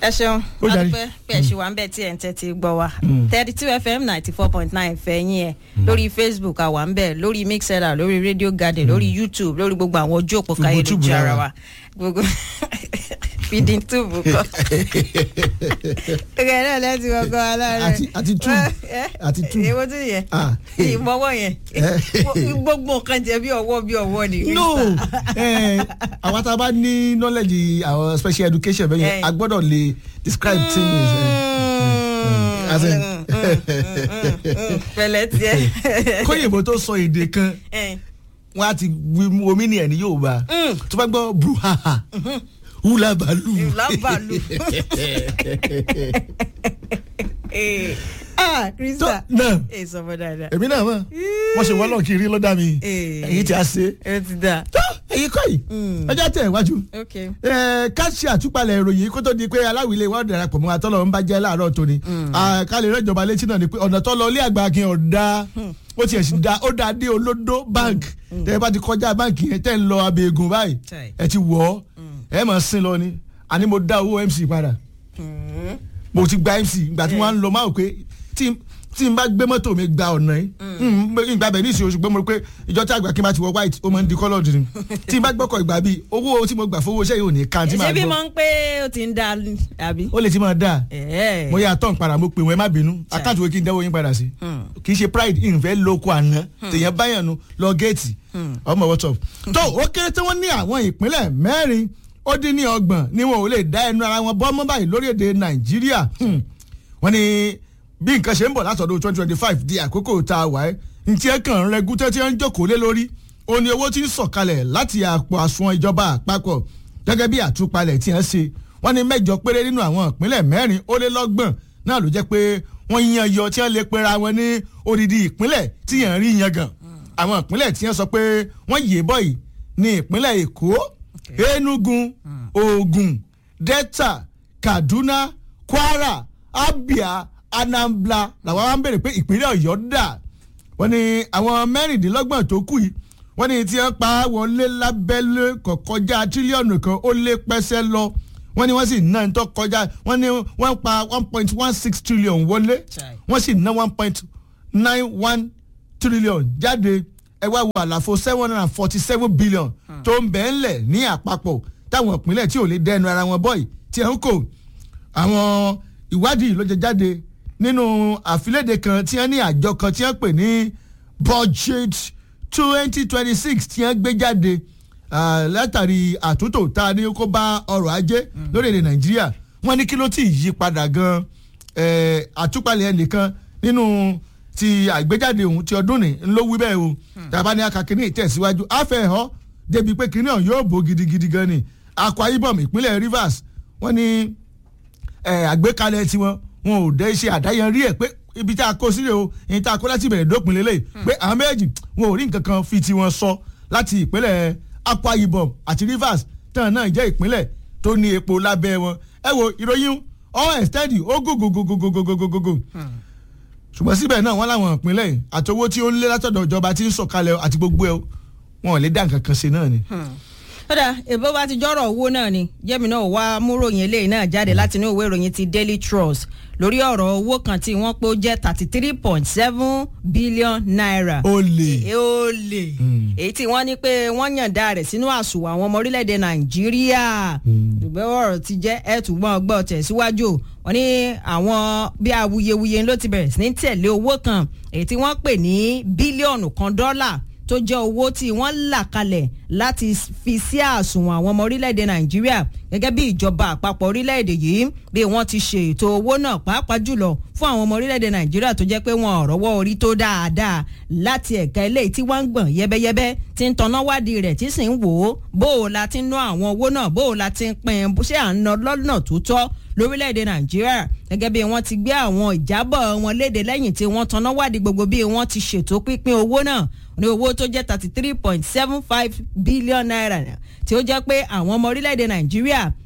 ẹ ṣeun Ó jàre. adúpẹ́ pé ẹ ṣì wà ń bẹ̀ tí ẹ̀ ń tẹ́tí gbọ́ wa thirty two fm ninety four point nine fẹ̀yìn ẹ̀ lórí facebook àwa ń bẹ̀ lórí mixella lórí radio garden lórí youtube lórí gbogbo àwọn ojú òpó Gbogbo káyélujára túbù lára. wa gbogbo feeding tube kọ. ẹgbẹ́ náà lẹ́tí kọ́kọ́ aláàárẹ̀. Àti- àti tube. Àti tube. èwo tún yẹ Ah. ìmọ̀wọ́ yẹn Eh. gbogbo nǹkan jẹ bí ọwọ́ bí ọwọ́ ni. no eh, àwọn tá a bá ní knowledge àwọn special education bẹ́ẹ̀ yẹn Eh. a gbọ́dọ̀ lè describe things. eh, as in- pẹ̀lẹ́ tiẹ̀. kóyìnbó tó sọ èdè kan Eh. wọn á ti wí mú omi ní ẹni yóò bá Mm. tó bá gbọ́ bruhaha hulabalu lábàlù. ah tó krista náà ẹ sọmọ dáadáa. èmi náà mọ̀ wọ́n ṣe wọ́lọ̀ kiri lọ́dà mi Eh. èyí tí a ṣe ẹ ti dà. tó èyí kọ́ yìí Mm. ọjọ́ tẹ̀ wájú ok. ẹ ká ṣe àtúpalẹ̀ ìròyìn kó tó di pé aláwìlẹ̀ wọn darapọ̀ mọ́ àtọ́lọ́ ń bá jẹ́ láàárọ̀ tóní ká lè rẹ́jọba létí náà ni pé ọ̀nà tó lọ ilé àgbà kí ọ̀dà ó tiẹ̀ sì da ó da dé olódó bank tẹ́ ẹ bá ti kọjá báǹkì yẹn tẹ́ ń lọ abẹ́ẹ̀gùn báyìí Chai. ẹ ti wọ̀ ọ́ ẹ mọ̀ sin lọ ni àní mo dá owó mc padà Mm. mo ti gba mc ìgbà tí wọ́n á ń lọ máa wò pé tí tí n bá gbé mọ́tò mi gba ọ̀nà yìí ìgbà bẹ̀ ní ìsìn oṣù gbé mo rí pé ìjọ tí àgbà kí n bá ti wọ white ó máa ń di coloured ni tí n bá gbọ́kọ̀ ìgbà bíi owó tí mo gbà fowó iṣẹ́ yìí ò ní kan tí màá ṣé bí gbọ́ mo ń pé ó ti ń da àbí. ó lè ti máa dáa ẹ mo yà tán padà mo pè wọ́n ẹ má bínú Chai. àkáǹtì wo kí n dẹ́wọ́ yín padà sí Hmm. kì í ṣe pride ìfẹ́ lóko àná tèèyàn báyàn nu lọ géètì ọmọ what's up. tó ó kéré tí wọ́n ní àwọn ìpínlẹ̀ mẹ́rin ó dín ní ọgbọ̀n ni wọn ò lè dá ẹnu ara wọn bọ́ mọ́ báyìí lórílẹ̀‐èdè nàìjíríà Hmm. wọ́n ní bí nǹkan ṣe ń bọ̀ látọ̀dọ̀ twenty twenty five di àkókò tá a wà ẹ́ ntí ẹ kàn ń rẹgún tẹ́tí ẹ ń jókòó lé lórí ó ní owó tí ń sọ̀kalẹ̀ láti àpò àsùnwọ̀n ìjọba àpapọ̀ gẹ́gẹ́ bí àtúpalẹ̀ tí wọ́n ṣe wọ́n ní mẹ́jọ péré nínú àwọn ìpínlẹ̀ mẹ́rin ó lé lọ́gbọ̀n náà ló jẹ́ pé wọ́n yan yọ tí wọ́n lè pera wọn ní odidi ìpínlẹ̀ tí yẹn rí yan gan àwọn ìpínlẹ̀ tí wọ́n sọ pé wọ́n yè bọ́ yìí ní ìpínlẹ̀ èkó enugu ogun delta kaduna kwara abia anambra làwọn wá ń bèrè pé ìpínlẹ̀ ọ̀yọ́ dà wọ́n ní àwọn mẹ́rìndínlọ́gbọ̀n tó kù yìí wọ́n ní tí wọ́n pa wọlé lábẹ́lé kọ̀ kọjá tírílíọ̀nù kan ó lé pẹ́sẹ́ lọ wọ́n ní wọ́n sì ná ní tó kọjá wọ́n ní wọ́n pa one point one six trillion wọlé Chai. wọ́n sì ná one point nine one trillion jáde ẹ wá wo àlàfo seven hundred and forty seven billion tó ń bẹ́ẹ̀ ńlẹ̀ ní àpapọ̀ táwọn ìpínlẹ̀ tí ò lè dẹnu ara wọn bọ́ì tí ẹ̀ ń kò àwọn ìwádìí ló jẹ jáde nínú àfilédè kan tí wọ́n ní àjọ kan tí wọ́n pè ní budget twenty twenty six tí wọ́n gbé jáde ah, látàrí àtúntò tá a ní kó bá ọrọ̀ ajé lórílẹ̀‐èdè nàìjíríà wọ́n ní kí ló ti yí padà gan eh, àtúpalẹ̀ ẹnìkan nínú ti àgbéjáde òun ti ọdún ní ló wí bẹ́ẹ̀ o tàbá ní akakíní ìtẹ̀síwájú àfẹ́họ́ débi pé kíní ọ̀hún yóò bó gidigidi gan ni akwa ibom ìpínlẹ̀ rivers wọ́n ní ẹ àgbékalẹ̀ tiwọn wọn ò dẹ́ ṣe àdáyanrí ẹ̀ pé ibi tá a kó sílẹ̀ o ìyẹn tá a kó láti ìbẹ̀rẹ̀ dópin lélẹ̀ pé àwọn méjì wọn ò rí nǹkan kan fi tiwọn sọ láti ìpínlẹ̀ akwa ibom àti rivers tán náà jẹ́ ìpínlẹ̀ tó ní epo lábẹ́ wọn ẹ wo ìròyìn all extend ó gògògògògògògògògò ṣùgbọ́n síbẹ̀ náà wọ́n láwọn ìpínlẹ̀ yìí àti owó tí ó ń lé látọ̀dọ̀ ìjọba tí ń sọ̀kalẹ̀ àti gbogbo ẹ̀ wọn ò lè dá nǹkan kan ṣe náà ni. kódà èbó bá ti jọ́rọ̀ owó náà ni jẹ́mi náà wá múròyìn eléyìí náà jáde láti inú ìwé ìròyìn ti daily trust lórí ọ̀rọ̀ owó kan tí wọ́n pé ó jẹ́ thirty three point seven billion naira. ó lè. Èé ó lè èyí tí wọ́n ní pé wọ́n yànda rẹ̀ sínú àsùnwọ̀n àwọn ọmọ orílẹ̀-èdè nàìjíríà ṣùgbọ́n ọ̀rọ̀ ti jẹ́ ẹ̀tùgbọ́n ọgbọ́n tẹ̀síwájú wọ́n ní àwọn bí awuyewuye ló ti bẹ̀rẹ̀ sí ní tẹ̀lé owó kan èyí tí wọ́n pè ní bílíọ̀nù kan dọ́là tó jẹ́ owó tí wọ́n là kalẹ̀ láti fi sí àsùnwọ̀n àwọn ọmọ orílẹ̀-èdè nàìjíríà gẹ́gẹ́ bí ìjọba àpapọ̀ orílẹ̀-èdè yìí bí wọ́n ti ṣe ètò owó náà pàápàá jùlọ fún àwọn ọmọ orílẹ̀-èdè nàìjíríà tó jẹ́ pé wọn ò rọ́wọ́ orí tó dáadáa láti ẹ̀ka eléyìí tí wọ́n ń gbọ̀n yẹ́bẹ́yẹ́bẹ́ tí ń tanná wádìí rẹ̀ tí sì ń wò ó bó o la ti ń ná àwọn owó náà bó o la ti ń pín in ṣé à ń ná lọ́nà tó tọ́ lórílẹ̀‐èdè nàìjíríà gẹ́gẹ́ bí wọ́n ti gbé àwọn ìjábọ̀ wọn léde lẹ́yìn tí wọ́n tanná wádìí gbogbo bí wọ́n ti ṣètò pínpín owó náà ní owó tó jẹ́ thirty three point seven five billion naira tí ó jẹ́ pé àwọn ọmọ orílẹ̀‐èdè nàìjíríà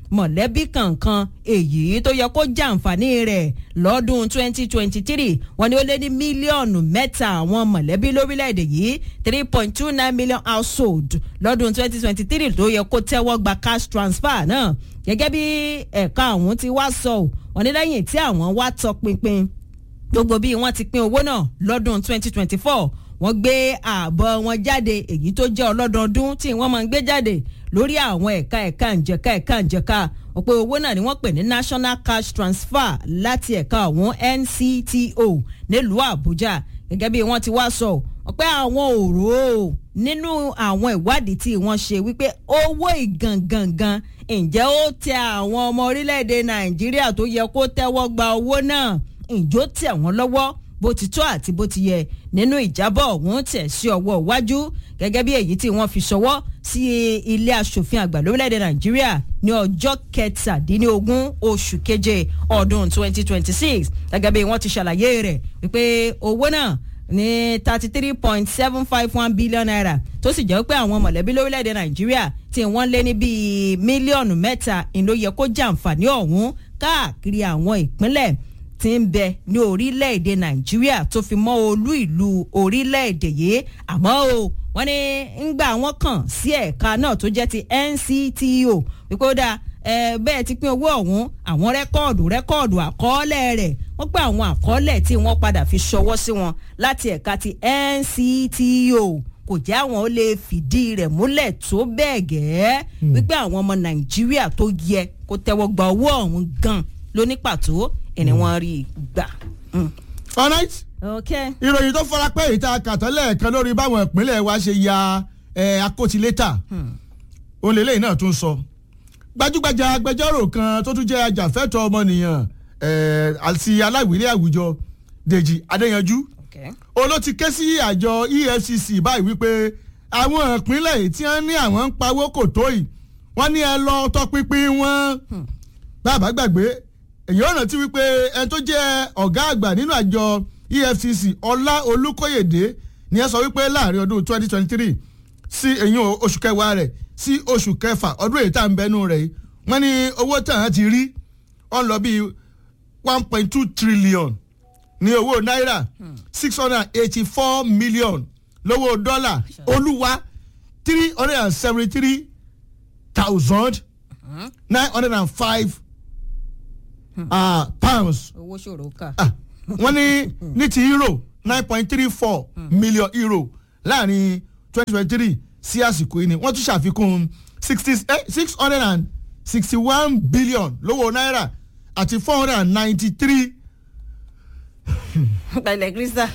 mọ̀lẹ́bí kankan èyí tó yẹ kó jàǹfààní rẹ̀ lọ́dún 2023 wọ́n ní ó lé ní mílíọ̀nù mẹ́ta àwọn mọ̀lẹ́bí lórílẹ̀‐èdè yìí 3.29 million household lọ́dún 2023 tó yẹ kó tẹ́wọ́ gba cash transfer náà gẹ́gẹ́ bí ẹ̀ka àwọn ti wá sọ wọ́n ní lẹ́yìn tí àwọn wá tọpinpin gbogbo bí wọ́n ti pín owó náà lọ́dún 2024 wọ́n gbé ààbọ̀ wọn jáde èyí tó jẹ́ ọlọ́dọọdún tí wọ́n máa ń gbé jáde lórí àwọn ẹ̀ka ẹ̀ka ǹjẹ̀ka ẹ̀ka ǹjẹ̀ka wọ́n pé owó náà ni wọ́n pè ní national cash transfer láti ẹ̀ka àwọn NCTO nílùú Àbújá gẹ́gẹ́ bí wọ́n ti wá sọ wọ́n pé àwọn òró nínú àwọn ìwádìí tí wọ́n ṣe wípé owó ìgangangan ǹjẹ́ ó tẹ àwọn ọmọ orílẹ̀-èdè Nàìjíríà tó yẹ kó tẹ́wọ́ gba owó náà ǹjọ́ tẹ̀ wọ́n lọ́wọ́ bó ti tó àti bó ti yẹ nínú ìjábọ̀ ọ̀hún tẹ̀ sí ọwọ́ iwájú gẹ́gẹ́ bí èyí tí wọ́n fi ṣọwọ́ sí ilé asòfin àgbà lórílẹ̀‐èdè nàìjíríà ní ọjọ́ kẹtàdínlógún oṣù keje ọdún 2026 gẹ́gẹ́ bí wọ́n ti ṣàlàyé rẹ̀ wípé owó náà ní thirty three point seven five one billion naira tó sì jẹ́ pé àwọn mọ̀lẹ́bí lórílẹ̀‐èdè nàìjíríà tí wọ́n lé ní bíi mílíọ̀nù mẹ́ta ìló yẹ kó jàǹfààní ọ̀hún káàkiri àwọn ìpínlẹ̀ tí ń bẹ ní orílẹ̀-èdè nàìjíríà tó fi mọ́ olú ìlú orílẹ̀-èdè yìí àmọ́ o wọ́n ní ń gbà wọ́n kàn sí ẹ̀ka náà tó jẹ́ ti NCTO wípé ó dáa bẹ́ẹ̀ ti pín owó ọ̀hún àwọn rẹ́kọ́ọ̀dù rẹ́kọ́ọ̀dù àkọọ́lẹ̀ rẹ̀ wọ́n pé àwọn àkọọ́lẹ̀ tí wọ́n padà fi ṣọwọ́ sí wọn láti ẹ̀ka ti NCTO kò jẹ́ àwọn ó lè fìdí rẹ̀ múlẹ̀ tó bẹ́ẹ̀ gẹ́ wípé àwọn ọmọ nàìjíríà tó yẹ kó tẹ́wọ́ gba owó ọ̀hún gan lóní pàtó ẹni wọ́n rí gbà. all right okay. ìròyìn tó fara pẹ́ ìta kàtọ́lẹ̀ kan lórí báwọn ìpínlẹ̀ wa ṣe ya akótilétà olè lẹ́yìn náà tún sọ gbajúgbajà agbẹjọ́rò kan tó tún jẹ́ ajàfẹ́tọ̀ ọmọnìyàn àti aláwìlé àwùjọ Dèjì Adéyanjú oló ti ké sí àjọ EFCC báyìí wípé àwọn ìpínlẹ̀ tí wọ́n ní àwọn ń pawó kò tó yìí wọ́n ní ẹ lọ tọpinpin wọn bàbá gbàgbé èyí ò rántí wípé ẹni tó jẹ́ ọ̀gá àgbà nínú àjọ EFCC Ọlá Olúkóyèdé ni ẹ sọ wípé láàrin ọdún 2023 sí èyí oṣù kẹwàá rẹ̀ sí oṣù kẹfà ọdún èyí tá à ń bẹnu rẹ̀ yìí wọ́n ní owó tàn ti rí ó ń lọ bíi one point two trillion ní owó náírà six hundred and eighty four million lówó dọ́là olúwa three hundred and seventy three thousand nine hundred and five pounds. owó ṣòro kà. wọ́n ní ní ti euro nine point three four million euro láàrin twenty twenty three sí àsìkò yìí ni wọ́n tún ṣàfikún sixty six hundred and sixty one billion lówó náírà àti four hundred and ninety three. pẹ̀lẹ́ krista.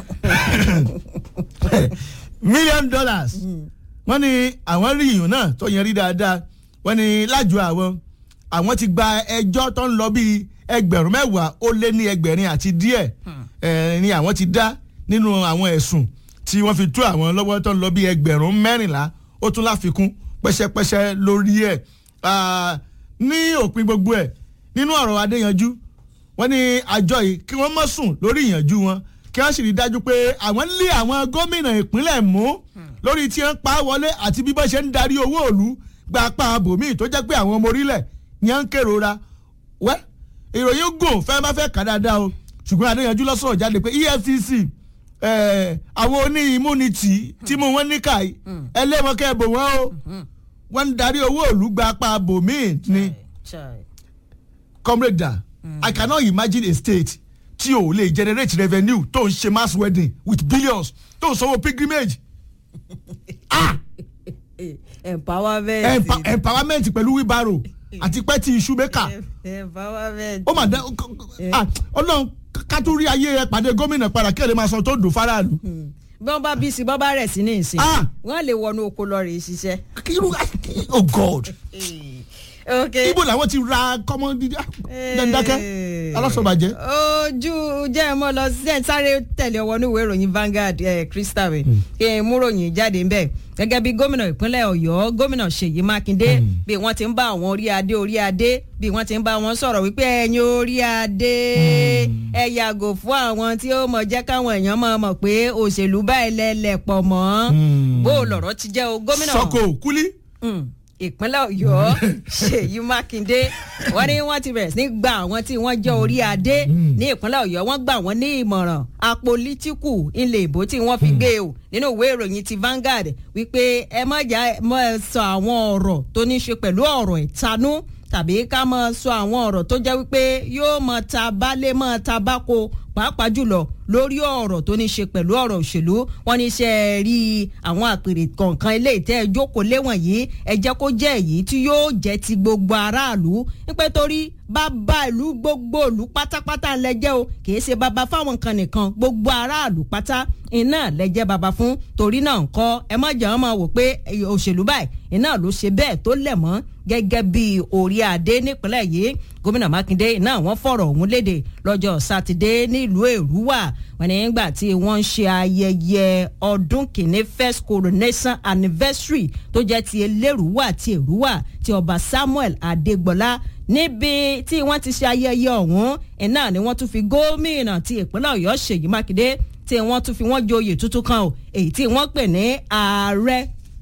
million dollars wọ́n ní àwọn rí ìyún náà tó yẹn rí dáadáa wọ́n ní lájọ àwọn àwọn ti gba ẹjọ́ tó ń lọ bíi ẹgbẹ̀rún mẹ́wàá ó lé ní ẹgbẹ̀rin àti díẹ̀ ni àwọn ti dá nínú àwọn ẹ̀sùn tí wọ́n fi tú àwọn lọ́wọ́ tó ń lọ bíi ẹgbẹ̀rún mẹ́rìnlá ó tún láfikún pẹ́sẹ́pẹ́sẹ́ lórí ẹ̀ ní òpin gbogbo ẹ̀ nínú ọ̀rọ̀ Adéyanjú wọ́n ní àjọ yìí kí wọ́n má sùn lórí ìyànjú wọn kí wọ́n sì rí dájú pé àwọn ń lé àwọn gómìnà ìpínlẹ̀ mú lórí tí wọ́n pa á wọlé àti bí wọ́n ṣe ń darí owó òlu gba apá abòmíì tó jẹ́ pé àwọn ọmọ orílẹ̀ ni wọ́n ń kérora wẹ́ ìròyìn gùn fẹ́ má fẹ́ kà dáadáa o ṣùgbọ́n Adéyanjú ló sọ̀rọ̀ jáde pé EFCC àwọn oní immunity tí mo wọ́n ní káyì ẹlẹ́mọ̀kẹ́ bò wọ́n o wọ́n ń darí owó òlu gba apá abòmíì ni comrade da I cannot imagine a state tí o lè generate revenue tó ń ṣe mass wedding with billions tó ń sanwó pilgrimage. ah empowerment. Empa empowerment pẹ̀lú wheelbarrow àti pẹ́ẹ́tì iṣu mẹ́kà. empowerment. ó mà dá ọlọ́run ká tó rí ayé ẹ pàdé gómìnà padà kí ẹ lè máa san tó dùn faraàlú. bí wọ́n bá bí sí bọ́ bá rẹ̀ sí ní ìsìn Ah. wọ́n lè wọnú oko lọ rè é ṣiṣẹ́. irú oh god ok ibo làwọn ti ra kọ́mọ dídá dandakẹ́ alásọ̀bàjẹ́. ojú jẹ́ ẹ mọ́ lọ sí ẹ̀ sáré tẹ̀lé ọwọ́ ní ìwé ìròyìn Vanguard ẹ̀ Crystal rẹ̀ kí n mú ròyìn jáde ń bẹ̀ gẹ́gẹ́ bí gómìnà ìpínlẹ̀ Ọ̀yọ́ gómìnà Ṣèyí Mákindé bí wọ́n ti ń bá àwọn orí adé orí adé bí wọ́n ti ń bá wọn sọ̀rọ̀ wípé ẹ̀yin orí adé ẹ yàgò fún àwọn tí ó mọ̀ jẹ́ káwọn èèyàn mọ̀ mọ̀ pé òṣèlú báyìí lẹ́lẹ̀ pọ̀ mọ́ Hmm. bó o lọ̀rọ̀ ti jẹ́ o gómìnà sọkò kúlí Mm. ìpínlẹ̀ ọ̀yọ́ ṣèyí mákindé wọ́n ní wọ́n ti bẹ̀rẹ̀ sí ní gba àwọn tí wọ́n jẹ́ orí adé ní ìpínlẹ̀ ọ̀yọ́ wọ́n gbà wọ́n ní ìmọ̀ràn apolítíkù ilé ìbò tí wọ́n fi gbé o nínú ìwé ìròyìn ti Vanguard wípé ẹ má jà mọ́ ẹ sọ àwọn ọ̀rọ̀ tó ní í ṣe pẹ̀lú ọ̀rọ̀ ìtanú tàbí ká mọ sọ àwọn ọ̀rọ̀ tó jẹ́ wípé yóò mọ ta balẹ̀ mọ ta báko pàápàá jùlọ lórí ọ̀rọ̀ tó ní ṣe pẹ̀lú ọ̀rọ̀ òṣèlú wọn ní ṣe rí àwọn àpèrè kọ̀ọ̀kan ilé ìtẹ́ ìjókòó léwọ̀n yìí ẹ jẹ́ kó jẹ́ èyí tí yóò jẹ́ ti gbogbo aráàlú nípẹ́ torí bàbá ìlú gbogbo ìlú pátápátá lẹ́jẹ́ o kìí ṣe bàbá fáwọn kan nìkan gbogbo aráàlú pátá iná lẹ́jẹ́ bàbá fún torí náà ńkọ́ ẹ má jẹ́ wọn máa wò pé òṣèlú báyìí iná ló ṣe bẹ́ẹ̀ tó lẹ̀ mọ́ gẹ́gẹ́ bí orí adé nípínlẹ̀ yìí gómìnà mákindé náà wọ́n fọ̀rọ̀ ọ̀hún léde lọ́jọ́ sátidé nílùú èrúwà wọ́n ní nígbà tí wọ́n ń ṣe ayẹyẹ ọdún kìíní first coronation anniversary tó jẹ́ ti elérúwà ti èrúwà ti ọba samuel adégbọlá níbi tí wọ́n ti ṣe ayẹyẹ ọ̀hún iná ni wọ́n tún fi gómìnà ti ìpínlẹ̀ ọ̀yọ́ ṣèyí mákindé tí wọ́n tún fi wọ́n joyè tuntun kan o èyí tí wọ́n pè ní ààrẹ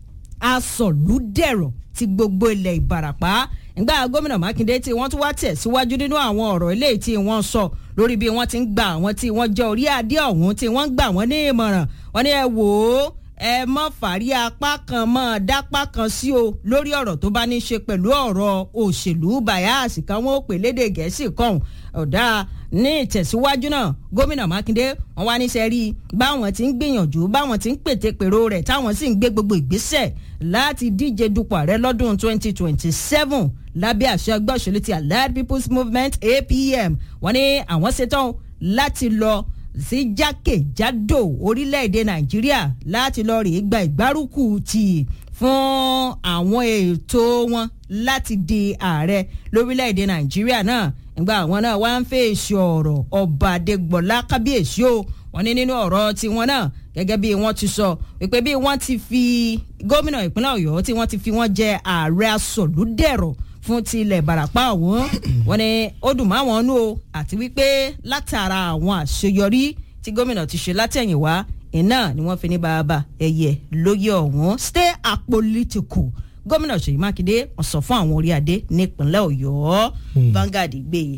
asọ̀lúdẹ̀rọ̀ ti gbogbo ilẹ̀ ìbàràpá ìgbà gómìnà mákindé tí wọ́n tún wá tẹ̀síwájú nínú àwọn ọ̀rọ̀ eléyìí tí wọ́n sọ lórí bí wọ́n ti ń gba àwọn tí wọ́n jẹ́ orí adé ọ̀hún tí wọ́n ń gbà wọ́n ní ìmọ̀ràn wọ́n ní ẹ wò ó ẹ mọ́ fàárí apá kan mọ́ dápá kan sí o lórí ọ̀rọ̀ tó bá ní ṣe pẹ̀lú ọ̀rọ̀ òṣèlú bàyáàsì kan wọ́n ó pè lédè gẹ̀ẹ́sì kan ọ̀dà ní ìtẹ̀síwájú náà gómìnà mákindé wọn wá níṣẹ́ rí báwọn ti ń gbìyànjú báwọn ti ń pète pèrò rẹ̀ táwọn sì ń gbé gbogbo ìgbésẹ̀ láti díje dupò ààrẹ lọ́dún 2027 lábẹ́ àṣẹ ẹgbẹ́ òṣèlú ti allied people's movement apm wọn ní àwọn ṣetán láti lọ sí jákèjádò orílẹ̀-èdè nàìjíríà láti lọ rèé gba ìgbárùkù tì fún àwọn ètò wọn láti di ààrẹ lórílẹ̀-èdè nàìjíríà náà nígbà àwọn náà wá ń fèsì ọ̀rọ̀ ọba adégbọ̀lá kábíyèsí o wọ́n ní nínú ọ̀rọ̀ tiwọn náà gẹ́gẹ́ bí wọ́n ti sọ wípé bí wọ́n ti fi gómìnà ìpínlẹ̀ ọ̀yọ́ tí wọ́n ti fi wọ́n jẹ ààrẹ asọ̀lúdẹ̀rọ̀ fún ti ilẹ̀ ìbàràpá ọ̀hún wọ́n ní ó dùn mọ́ àwọn nú o àti wípé látara àwọn àṣeyọrí tí gómìnà ti ṣe látẹ̀yìnwá iná ni wọ́n fi ní bàbá ẹ̀yẹ lóye ọ̀hún stay apolitical gómìnà ṣèyí mákindé wọ́n sọ fún àwọn orí adé nípínlẹ̀ ọ̀yọ́ Vanguard gbé e.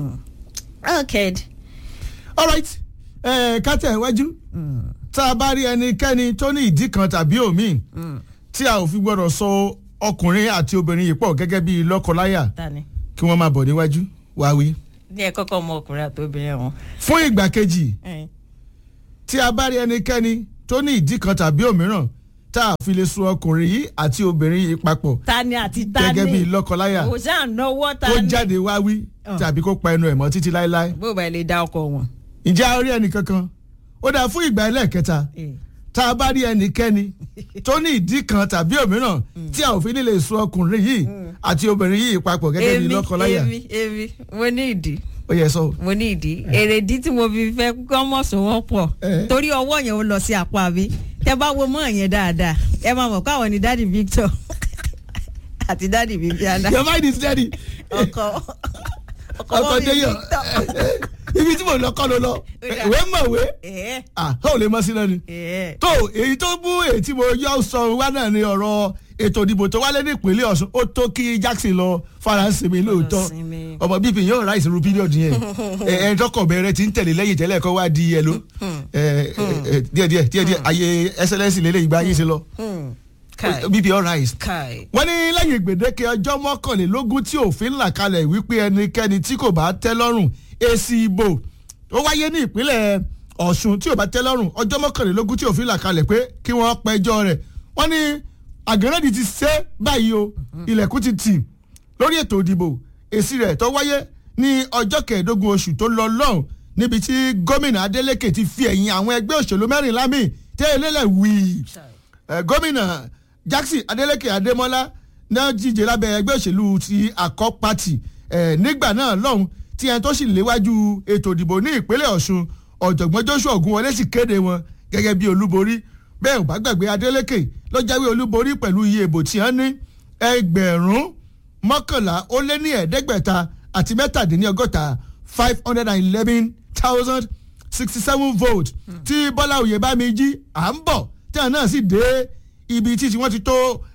okay. all right kátà iwájú tá a bá rí ẹnikẹ́ni tó ní ìdí kan tàbí òmíì tí a ò fi gbọ́dọ̀ sọ ọkùnrin àti obìnrin yìí pọ̀ gẹ́gẹ́ bí lọ́kọláya tani kí wọ́n máa bọ̀ níwájú wá wí. ní ẹ kọ́kọ́ mọ ọkùnrin àti obìnrin wọn. fún ìgbà kejì tí a bá rí ẹnikẹ́ni tó ní ìdí kan tàbí òmíràn tá a fi lè so ọkùnrin yìí àti obìnrin yìí papọ̀ tani àti tani gẹ́gẹ́ bí lọ́kọláya kò sáà náwó kó tani. jáde wá wí tàbí kó pa ẹnu ẹ̀ mọ́ títí láéláé. bó ba lè dá ọkọ wọn. ǹjẹ́ a rí ẹnìkankan ó dáa fún ìgbà ẹlẹ́ẹ̀kẹta tá a bá rí ẹnikẹ́ni tó ní ìdí kan tàbí òmíràn tí a ò fi ní lè so ọkùnrin yìí àti obìnrin yìí papọ̀ gẹ́gẹ́ bí lọ́kọláya èmi èmi mo ní ìdí ó yẹ sọ. mo ní ìdí èrèdí tí mo fi fẹ́ kọ́mọ̀sùn wọn pọ̀ Eh. torí ọwọ́ yẹn ó lọ sí apá mi tẹ bá wo mọ́ yẹn dáadáa ẹ máa mọ̀ káwọn ni dádì Victor àti dádì Viviana your mind is steady. ọkọ ọkọ ọkọ mọ́ mi déyọ Victor. ibi tí mo lọ kọ́ ló lọ dà. ìwé mọ̀wé ẹ ah ó lè mọ sí lẹ́nu. ẹ tó èyí tó bú èyí tí mo yọ sọ wá náà ni ọ̀rọ̀ ètò ìdìbò tó wálé ní ìpínlẹ̀ Ọ̀ṣun ó tó kí Jackson lọ faransé mi lóòótọ́ sinmi. ọmọ bíbí yóò ráìsì ru píríọ̀dù yẹn ẹ ẹ tọkọ bẹ̀rẹ̀ ti ń tẹ̀lé lẹ́yìn tẹ́lẹ̀ kọ́ wá di ẹ ló ẹ ẹ díẹ̀díẹ̀ díẹ̀díẹ̀ ayé excellence lélẹ̀ ìgbà ayé ṣe lọ kai bíbí all right kai wọ́n ní lẹ́yìn gbèdéke ọjọ́ mọ́kànlélógún tí òfin là kalẹ̀ wípé ẹnikẹ́ni tí kò bá tẹ́ lọ́rùn èsì ìbò ó wáyé ní ìpínlẹ̀ Ọ̀ṣun tí ò bá tẹ́ lọ́rùn ọjọ́ mọ́kànlélógún tí òfin là kalẹ̀ pé kí wọ́n pẹjọ́ rẹ̀ wọ́n ní àgẹ́rẹ́dì ti ṣe báyìí o ilẹ̀kùn ti tì lórí ètò ìdìbò èsì rẹ̀ tó wáyé ní ọjọ́ kẹẹ̀ẹ́dógún oṣù tó lọ lọ́hùn níbi tí gómìnà Adeleke ti fi ẹ̀yìn àwọn ẹgbẹ́ òṣèlú mẹ́rìnlá míì tẹ́ ẹlẹ́lẹ̀ wíì ẹ, gómìnà Jackson Adeleke Adémọ́lá náà díje lábẹ́ ẹgbẹ́ òṣèlú ti Akọ Party ẹ, nígbà náà lọ́hùn tí ẹni tó sì léwájú ètò ìdìbò ní ìpínlẹ̀ Ọ̀ṣun ọ̀jọ̀gbọ́n Joshua Ògúnwọlé sì kéde wọn gẹ́gẹ́ bí olúborí bẹ́ẹ̀ ò bá gbàgbé Adeleke ló jáwé olúborí pẹ̀lú iye ìbò tí wọ́n ní ẹgbẹ̀rún mọ́kànlá ó lé ní ẹ̀ẹ́dẹ́gbẹ̀ta àti mẹ́tàdínlọ́gọ́ta five hundred and eleven thousand sixty seven votes tí Bọ́lá Oyèbámijí à ń bọ̀ tí àwọn náà sì dé ibi tí tí wọ́n ti tó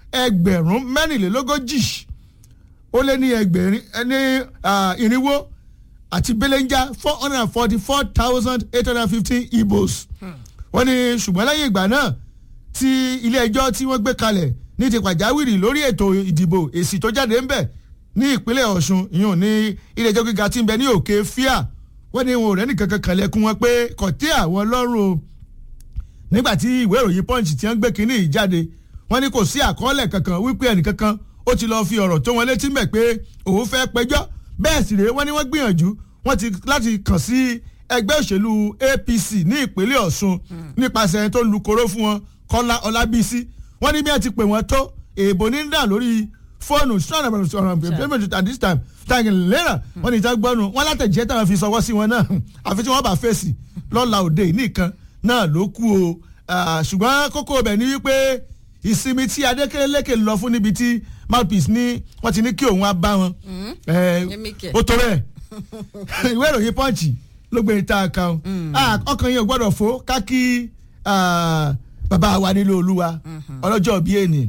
ẹgbẹ̀rún mẹ́rìnlélógójì ó lé ní ẹgbẹ̀rin ní irinwó àti belenja four hundred and forty four thousand eight hundred and fifteen ibos wọ́n ní ṣùgbọ́n lẹ́yìn ìgbà náà tí ilé ẹjọ́ tí wọ́n gbé kalẹ̀ ní ti pàjáwìrì lórí ètò ìdìbò èsì tó jáde ń bẹ̀ ní ìpínlẹ̀ ọ̀ṣun ìyún ní ilé ẹjọ́ gíga tí ń bẹ ní òkè fíà wọ́n ní wọn ò rẹ́nì kankan kànlẹ̀kùn wọn pé kò tẹ́ àwọn lọ́rùn o nígbà tí ìwé ìròyìn punch ti ń gbé kínní yìí jáde wọ́n ní kò sí àkọọ́lẹ̀ kankan wípé ẹnìkankan ó ti lọ́ọ́ fi ọ̀rọ̀ tó wọn létí mẹ́ pé òun fẹ́ pẹjọ́ bẹ́ẹ̀ sì rèé wọ́n ní wọ́n gbìyànjú wọ́n ti láti kàn sí ẹgbẹ́ òṣèlú apc ní ìpínlẹ̀ ọ̀ṣun nípasẹ̀ ẹni tó lu koro fún wọn kọ́lá ọlábísí wọ́n ní bí wọ́n ti pè wọ́n tó èèbò ní dà lórí fóònù sọ̀rọ̀ at this time tàgé lẹ́nà wọ́n ní ìjà gbọ́nu wọ́n látẹ̀jẹ́ táwọn fi sọwọ́ sí wọn náà àfi tí wọ́n bá fèsì lọ́la òde nìkan náà ló kú o ṣùgbọ́n kókó ibẹ̀ ni wípé ìsinmi tí adékèlékè lọ fún níbi tí mouthpiece ní wọ́n ti ní kí òun á bá wọn ó tó bẹ́ẹ̀ ìwé ìròyìn pọ́ǹchì ló gbé ìta kan ọkàn yẹn ò gbọ́dọ̀ fò kákí bàbá wa nílò olúwa ọlọ́jọ́ bíi ènì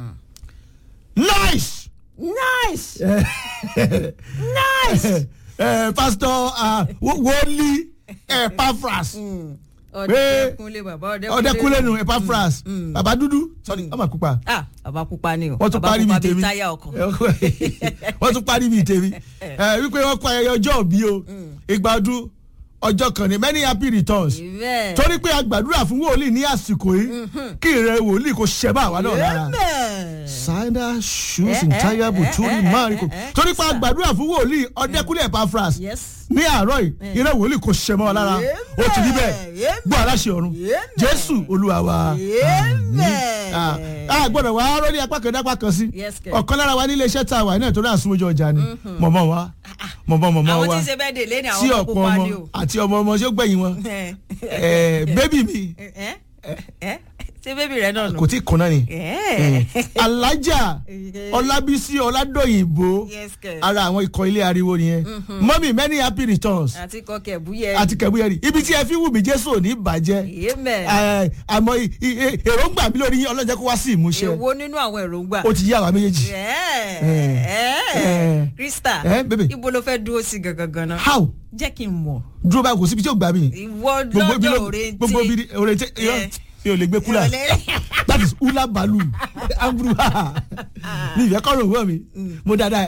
nice nice nice pastor woli epaphras ọdẹkunle bàbá ọdẹkunle nu epaphras bàbá dúdú sorry ọmọ pupa ah bàbá pupa ni o wọ́n tún bàbá parí pupa bíi bíi tèmi táyà ọkọ̀ wọ́n tún parí bíi tèmi wípé wọ́n kọ ayẹyẹ ọjọ́ òbí o ìgbà ọdún ọjọ́ kan ní many happy returns bẹ́ẹ̀ torí pé a gbàdúrà fún wòlíì ní àsìkò yìí kí ìrẹ wòlíì kò ṣẹ bá àwa náà lára bẹ́ẹ̀ sandal shoes Eh, and eh, tire eh, buturi eh, mariko eh, eh, torí pé a sir. gbàdúrà fún wòlíì ọdẹkùnlé epaphras yes ní àárọ̀ yìí ìrẹ wòlíì kò ṣẹ mọ́ ọ lára ó ti rí bẹ́ẹ̀ Amen. gbọ́ aláṣẹ ọ̀run Amen. jésù olúwa wa Amen. Ah, a gbọ́dọ̀ wá rọ́lé apá kan dápá kan sí Yes, kẹ̀. ọ̀kan lára wa nílé iṣẹ́ tá a wà náà torí àsúnmọ́jọ ọjà ni mọ̀mọ́ wa mọ̀mọ́ mọ̀mọ́ àwọn wa tí ń ṣe bẹ́ẹ̀ dè lé ní tí àwọn ọmọ ọ̀pọ̀ pupa ọmọ ni o àti ọmọ ọmọ tí ó gbẹ̀yìn wọn Eh, bébì mi ẹ ẹ ṣé bébì rẹ náà nù. kò tí ì kùnà ni ẹ alájà ọlábísí ọládòyìnbó yes kẹ ara àwọn ikọ̀ ilé ariwo nìyẹn mọ́mí many happy returns àti kọkẹ búyẹ àti kẹ̀búyẹ̀rì ibi tí ẹ fi wù mí jésù ò ní bàjẹ́ amen Eh, àmọ́ i- i- i- èròǹgbà mi lórí yín ọlọ́jẹ́ kó wá sí ìmúṣẹ èwo nínú àwọn èròǹgbà. ó ti yí àwa méjèèjì ẹ ẹ Eh. krista Eh, baby. ibo ló fẹ́ dúró sí gangan ganan. how jẹ́ kí n mọ̀ dúró báyìí kò síbi tí ó gbà mí ìwọ gbogbo ibi lọ́jọ́ ló òrèǹtì. gbogbo ibi òrèǹtì Eh. mi ò lè gbé kúlà that is hula balu amburu ha mi ìfẹ́ kọ́ ló wọ́ mi mo dáadáa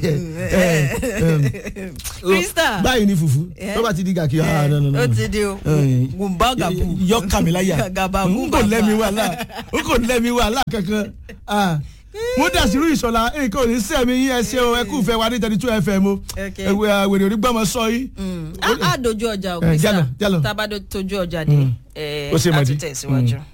Krista. báyìí ni fùfú Eh. tó bá ti di gàkí ah no no no ó ti di o Eh. gùnbà gàbù. yọ kàmí láyà gàbà n kò lẹ́mi wàhálà n kò lẹ́mi wàhálà kankan ah mo dàsírú ìṣọ̀lá nǹkan ò ní sẹ́mi yín ẹ ṣe o ẹ kú fẹ́ wa ní thirty two fm o Okay. ẹ̀wẹ̀ wèrè onígbàmọ̀ sọ yìí a dojú ọjà o Eh, krista jálọ, jálọ. tábàdó tójú ọjà dé ó ṣe a mọ̀dí. tún tẹ̀síwájú. Mm.